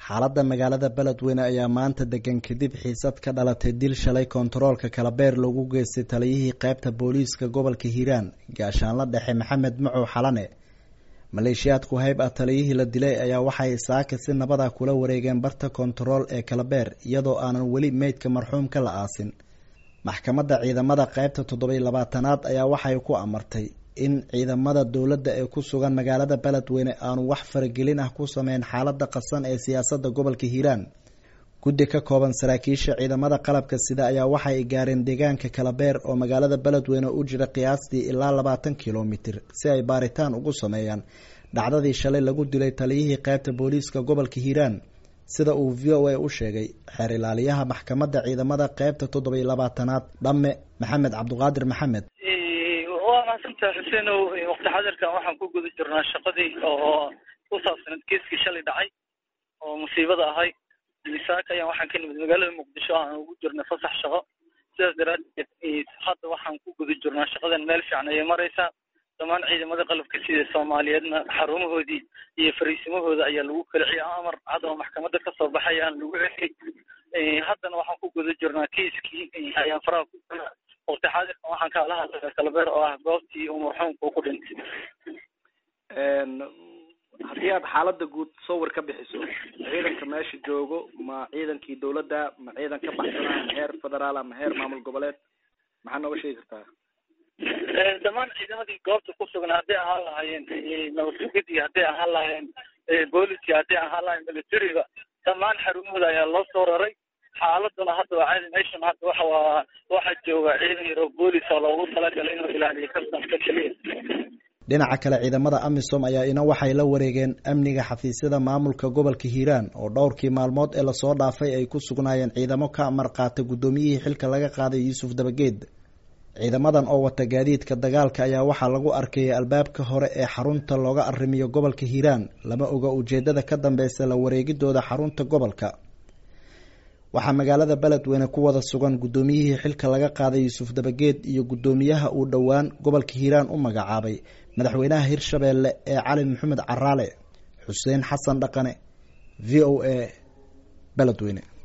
xaaladda magaalada beledweyne ayaa maanta degan kadib xiisad ka dhalatay dil shalay kontaroolka kalabeer lagu geystay taliyihii qeybta booliiska gobolka hiiraan gaashaanla dhexe maxamed macow xalane maleeshiyaadku hayb ah taliyihii la dilay ayaa waxay saaka si nabada kula wareegeen barta kontarool ee kalabeer iyadoo aanan weli meydka marxuumka la aasin maxkamadda ciidamada qeybta toddobiy labaatanaad ayaa waxay ku amartay in ciidamada dowladda ee ku sugan magaalada beledweyne aanu wax faragelin ah ku sameyn xaalada qasan ee siyaasadda gobolka hiiraan guddi ka kooban saraakiisha ciidamada qalabka sida ayaa waxay gaareen deegaanka kalabeer oo magaalada beledweyne u jira qiyaastii ilaa labaatan kilomitir si ay baaritaan ugu sameeyaan dhacdadii shalay lagu dilay taliyihii qeybta booliiska gobolka hiiraan sida uu v o a u sheegay xeer ilaaliyaha maxkamadda ciidamada qeybta toddobiy labaatanaad dhamme maxamed cabduqaadir maxamed waa mahadsantaha xuseenow waqti xadirkan waxaan ku guda jirnaa shaqadii oo ku saabsaneed keeskii shalay dhacay oo musiibada ahay misaaka ayaan waxaan ka nimid magaalada muqdisho aan ugu jirnay fasax shaqo sidaas daraadeed hadda waxaan ku guda jirnaa shaqadan meel fiican ayay maraysaa dhammaan ciidamada qalabka sida soomaaliyeedna xarumahoodii iyo fariisimahooda ayaa lagu kaliciya amar cad oo maxkamadda kasoo baxay aan lagu celiyay haddana waxaan ku guda jirnaa kiiskii ayaan faraha ku jirnaa waqti xaadirkan waxaan kaala hadlaya kalabeer oo ah goobtii uu marxuumku ku dhintay haddii aad xaalada guud sawir ka bixiso ciidanka meesha joogo ma ciidankii dawladda ma ciidan ka baxsanaa ma heer federaal ma heer maamul goboleed maxaa nooga sheegi kartaa dhammaan ciidamadii goobta ku sugan hadday ahaan lahaayeen nabadsugadii hadday ahaan lahaayeen booliskii hadday ahaan lahayen militariga dhammaan xarumahooda ayaa loo soo raray xaaladuna hadda waa caadi meeshan hadda waxa waa waxaa jooga ciidan yaro boolis oo loogu talagalay inuu ilaaliyo kastamka keliya dhinaca kale ciidamada amisom ayaa ina waxay la wareegeen amniga xafiisyada maamulka gobolka hiiraan oo dhowrkii maalmood ee lasoo dhaafay ay ku sugnaayeen ciidamo ka amar qaata guddoomiyihii xilka laga qaaday yuusuf dabageed ciidamadan oo wata gaadiidka dagaalka ayaa waxaa lagu arkayay albaabka hore ee xarunta looga arrimiyo gobolka hiiraan lama oga ujeedada ka dambeysa la wareegidooda xarunta gobolka waxaa magaalada beledweyne ku wada sugan guddoomiyihii xilka laga qaaday yuusuf dabageed iyo guddoomiyaha uu dhowaan gobolka hiiraan u magacaabay madaxweynaha hirshabeelle ee cali maxamed caraale xuseen xasan dhaqane v o a beledweyne